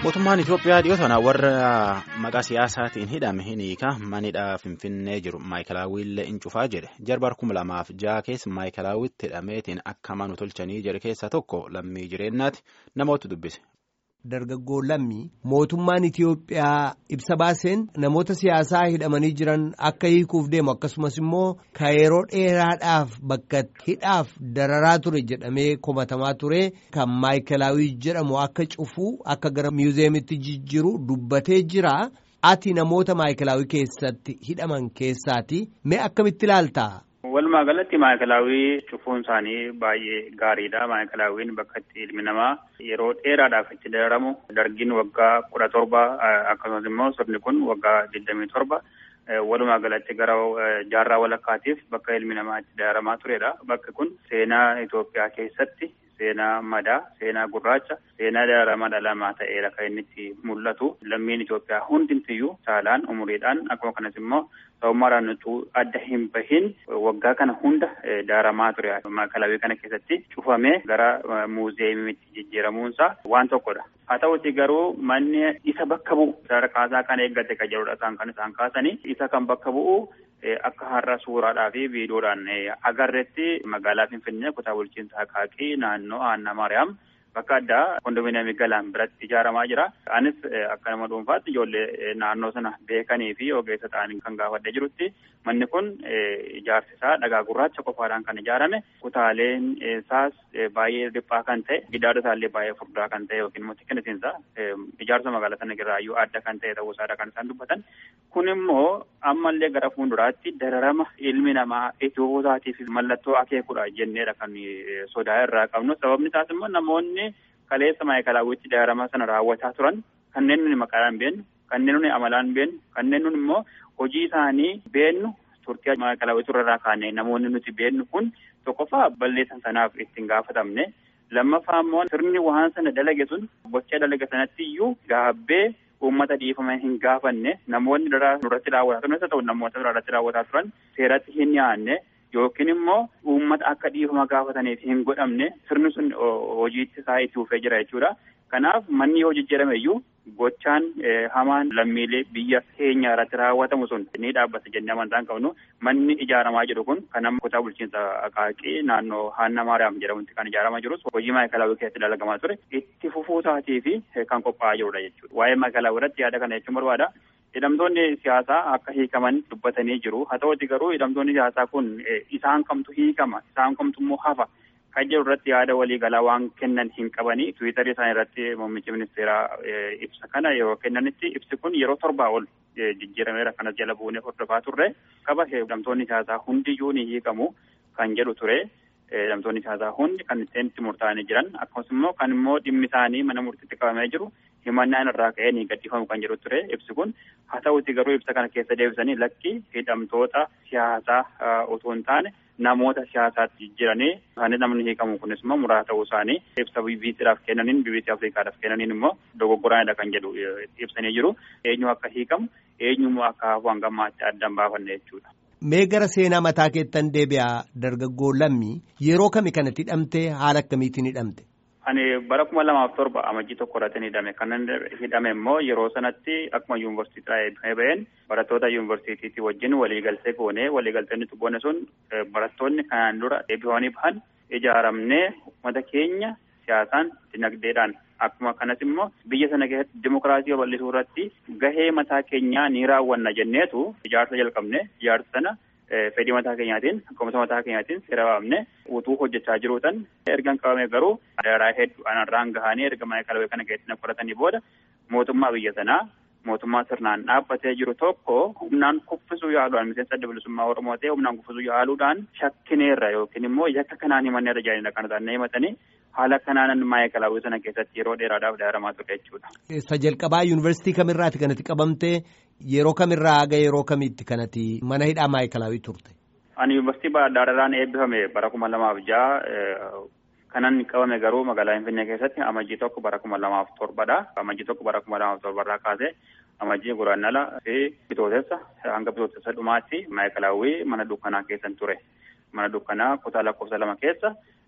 Mootummaan Itoophiyaa dhiyoo sana warra maqaa siyaasaatiin hidhame hin hiika manidhaa Finfinnee jiru maayikalaawwiillee in cufaa jedhe jarbar kuma lamaaf jaha keessa maayikalaawwitti hidhameetiin akka manu tolchanii jedhe keessaa tokko lammii jireenyaati namoota dubbise. Dargaggoo lammii mootummaan Itoophiyaa ibsa baaseen namoota siyaasaa hidhamanii jiran akka hiikuuf deemu akkasumas immoo ka yeroo dheeraadhaaf bakka hidhaaf dararaa ture jedhamee komatamaa ture kan maayikalaawii jedhamu akka cufuu akka gara miizeemitti jijjiiru dubbatee jira. Ati namoota maayikalaawii keessatti hidhaman keessaati mee akkamitti ilaalta? Walumaa galatti maayikalaawii cufuun isaanii baay'ee gaariidha. Maayikilaawiin bakka itti ilmi namaa yeroo dheeraadhaaf itti dararamu dargiin waggaa kudha torba akkasumas immoo sirni kun waggaa digdamii torba walumaa galatti gara jaarraa walakkaatiif bakka ilmi namaa itti dararamaa turedha. Bakki kun seenaa Itoophiyaa keessatti seenaa madaa, seenaa gurraacha, seenaa dararama dhalamaa ta'eera kan inni itti mul'atu. Lammiin Itoophiyaa hundumtiyyuu saalaan umuriidhaan akkuma kanas immoo sabummaadhaan utuu adda hin bahin waggaa kana hunda dararamaa ture. Maayikalaawii kana keessatti cufamee gara muuzeemiitti jijjiiramuunsaa waan tokkodha. Haa ta'uti garuu manni isa bakka bu'u sadarkaasaa kan eeggate kan jedhudha isaan kan isaan kaasanii isa kan bakka bu'u akka har'a suuraadhaa fi viidiyoodhaan agarreetti magaalaa Finfinnee kutaa bulchiinsa Haqaaqii naannoo Aanna Maariyaam bakka addaa kondominiyeemii galaan biratti ijaaramaa jira. Anis akka nama dhuunfaatti ijoollee naannoo sana beekanii fi ogeessa ta'anii kan gaafadhee jirutti manni kun ijaarsi isaa dhagaa gurraacha qofaadhaan kan ijaarame kutaaleen isaas baay'ee dhiphaa kan ta'e gidaara isaallee baay'ee furdaa kan ta'e yookiin immoo xiqqinisiinsa ijaarsa magaalaa sana irraayyuu adda kan ta'e ta'uu isaadha kan isaan dubbatan. Kun immoo ammallee gara fuulduraatti dararama ilmi namaa Itiyoopiyaatiif mallattoo akeekudha jenneedha kan sodaa irraa qabnu. Sababni isaas immoo namoonni kaleessa maayikalaawwitti dararama sana raawwataa turan kanneen nuni maqaadhaan beennu, kanneen nuni amalaan beennu, kanneen nuni immoo hojii isaanii beennu turtii maayikalaawwitti irraa kaanee namoonni nuti beennu kun tokkoffaa balleessan sanaaf ittiin gaafatamne. Lammaffaa immoo sirni waan sana dalage sun gocha dalage sanatti iyyuu gaabbee uummata dhiifama hin gaafanne namoonni duratti raawwataa turan isa ta'u namoota biraarratti raawwataa turan seeratti hin dhiyaanne yookiin immoo uummata akka dhiifama gaafataniif hin godhamne sirni sun hojiitti isaa itti fufee jira jechuudha. Kanaaf manni yoo jijjiirame iyyuu gochaan hamaan lammiilee biyya keenya irratti raawwatamu sun ni dhaabbata jennee amantaan qabnu manni ijaaramaa jiru kun kan amma kutaa bulchiinsa Haqaaqii naannoo Haanna Maariyaam jedhamutti kan ijaaramaa jirus hojii maayikalaawii keessatti dalagamaa ture itti fufuu isaatii fi kan qophaa'aa jirudha jechuudha. Waa'ee maayikalaawii irratti yaada kana jechuun barbaada. Hidhamtoonni siyaasaa akka hiikaman dubbatanii jiru. Haa ta'uti garuu hidhamtoonni siyaasaa kun isaan kamtu hiikama isaan kamtu immoo hafa kan jedhu irratti yaada waliigalaa waan kennan hin qabanii tiwiitarii isaanii irratti muummichi ministeeraa ibsa kana yeroo kennanitti ibsi kun yeroo torbaa ol jijjiirameera kanas jala buunee hordofaa turre qaba hidhamtoonni siyaasaa hundiyyuu ni hiikamu kan jedhu ture. Hidhamtoonni siyaasaa hundi kan ittiin itti murtaa'anii jiran akkasumas immoo kan immoo dhimmi isaanii mana murtiitti qabamee jiru himannaan irraa ka'ee ni gadhiifamu kan jedhu ture ibsi kun haa ta'uti garuu ibsa kana keessa deebisanii lakki hidhamtoota siyaasaa otoo hin taane namoota siyaasaatti jijjiiranii isaanii namni hiikamu kunis immoo muraasa ta'uu isaanii ibsa BBCdhaaf kennaniin BBC Afrikaadhaaf kennaniin immoo dogoggoraanidha kan jedhu ibsanii jiru eenyu akka hiikamu eenyu akka hafu hanga ammaatti adda hin baafanne jechuudha. Mee gara seenaa mataa keettan deebi'aa dargaggoo lammii yeroo kami kanatti hidhamte haala akkamiitiin hidhamte? Ani bara kuma lamaaf torba amajjii tokko irratti hidhame. Kan hidhame immoo yeroo sanatti akkuma yuunivarsiitiidhaa eebbifamee baheen barattoota yuunivarsiitiitii wajjin waliigaltee goonee waliigaltee nuti goone sun barattoonni kanaan dura eebbifamanii bahan ijaaramnee uummata keenya siyaasaan dinagdeedhaan akkuma kanas immoo biyya sana keessatti dimokiraasii babal'isuu irratti gahee mataa keenyaa ni raawwanna jenneetu ijaarsa jalqabne ijaarsa sana fedhii mataa keenyaatiin akkasumas mataa keenyaatiin seera baafne utuu hojjechaa jiruutan ergan qabame garuu daraa hedduu anarraan gahanii erga maayikalaawii kana keessatti na qoratanii booda mootummaa biyya sanaa mootummaa sirnaan dhaabbatee jiru tokko humnaan kuffisuu yaaluudhaan miseensa adda bilisummaa Oromoo ta'e humnaan kuffisuu yaaluudhaan shakkineerra yookiin immoo yakka kanaan himanneerra jedhanii kan isaan himatanii haala kanaan maayikalaawii sana keessatti yeroo dheeraadhaaf dararamaa ture jechuudha. Isa jalqabaa yuunivarsiitii kamirraati kanatti qabamtee yeroo kamirraa haga yeroo kamitti kanatti mana hidhaa maayikalaawii turte? Ani yuunivarsiitii Baadaarraan eebbifame bara kuma lamaaf jaha kanan qabame garuu magaalaa Finfinnee keessatti amajjii tokko bara kuma lamaaf torbadha. Amajjii tokko bara kuma lamaaf torbarraa kaasee amajjii guraannala fi bitootessa hanga bitootessa dhumaatti maayikalaawii mana dukkanaa keessan ture. Mana dukkanaa kutaa lakkoofsa lama keessa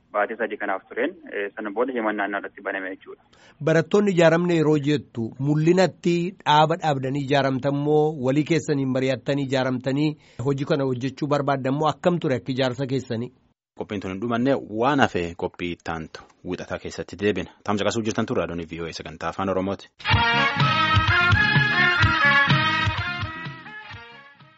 baatii sadii kanaaf tureen sana booda himannaan irratti baname jechuudha. Barattoonni ijaaramne yeroo jettu mul'inatti dhaaba dhaabdanii ijaaramtammoo walii keessaniin mari'attanii ijaaramtanii hojii kana hojjechuu barbaadammoo akkam ture akka ijaarsa keessanii. Qophiin tun hin dhumanne waan hafe qophii ittaantu wixataa keessatti deebina. Tamsa qasuu jirtan turre adoonii VOA sagantaa afaan Oromooti.